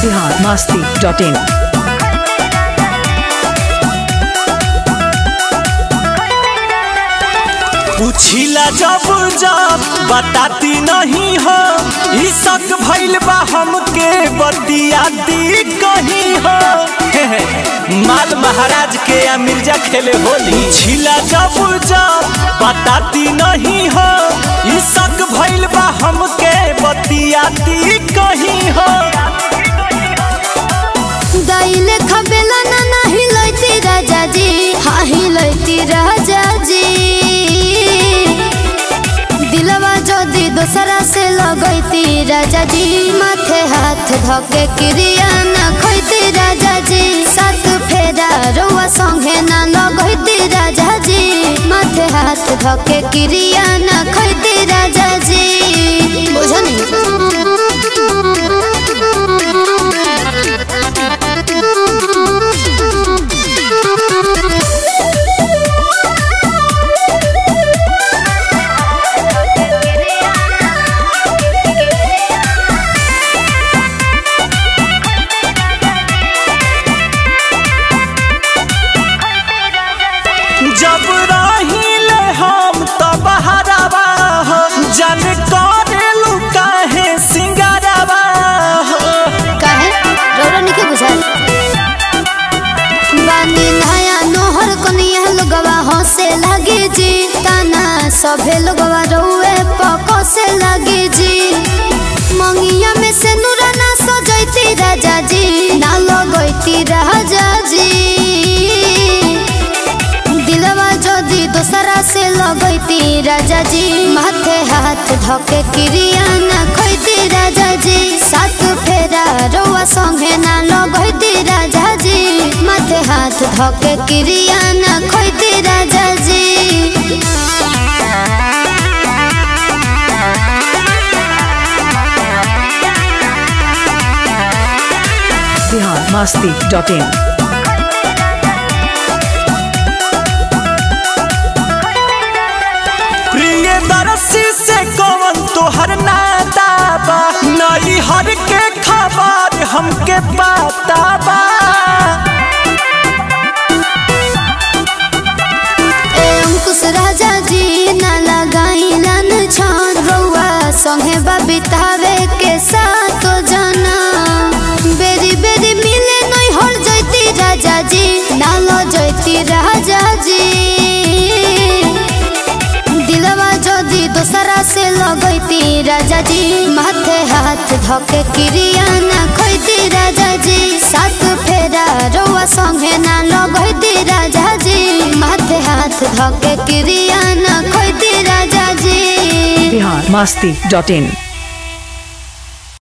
Bihar Masti dot in पूछिला जब जब बताती नहीं हो ई शक भइल बा हमके बतियाती कहीं हो हे हे, माल महाराज के या मिर्जा खेले होली पूछिला जब जब बताती नहीं हो ई शक भइल बा हमके बतियाती कहीं हो दाइले खबेला ना नाही लैती राजा जी हाँ ही लैती राजा जी दिलवा जदी दोसरा से लगैती राजा जी माथे हाथ धके क्रिया ना खैती राजा जी सात फेरा रउआ संगे ना लगैती राजा जी माथे हाथ धके क्रिया ना खैती राजा जी जब रहिले हम तो बहरावा हो जन करेलू काहे सिंगारावा हो काहे रौरा निके बुझाल बानी नया नोहर कनिया लोगवा हंसे लगे जी ताना सभे लोगवा रउए पको से लगे जी मंगिया में से नूरा ना सजैती राजा जी ना लगैती राजा जी दिलवा जदी दोसरा से लगैती राजा जी माथे हाथ धके क्रिया ना खैती राजा जी सात फेरा रउआ संगे ना लगैती राजा जी माथे हाथ धके क्रिया ना खैती राजा जी बिहार मस्ती डॉट इन प्रिय दरसी से कौन तोहर नाता बा नई हर के खबर हमके पता बा ए अंकुश राजा जी ना लगाई लन छान रउआ संगे बितावे के साथ जना बेरी बेरी मिले नहीं हर जैती राजा जी ना लो जैती राजा जी दिलवा जदी दोसरा से लगैती राजा जी माथे हाथ धके क्रिया ना खैती राजा जी सात फेरा रउआ संगे ना लगैती राजा जी माथे हाथ धके क्रिया ना खैती राजा जी बिहार मस्ती डॉट इन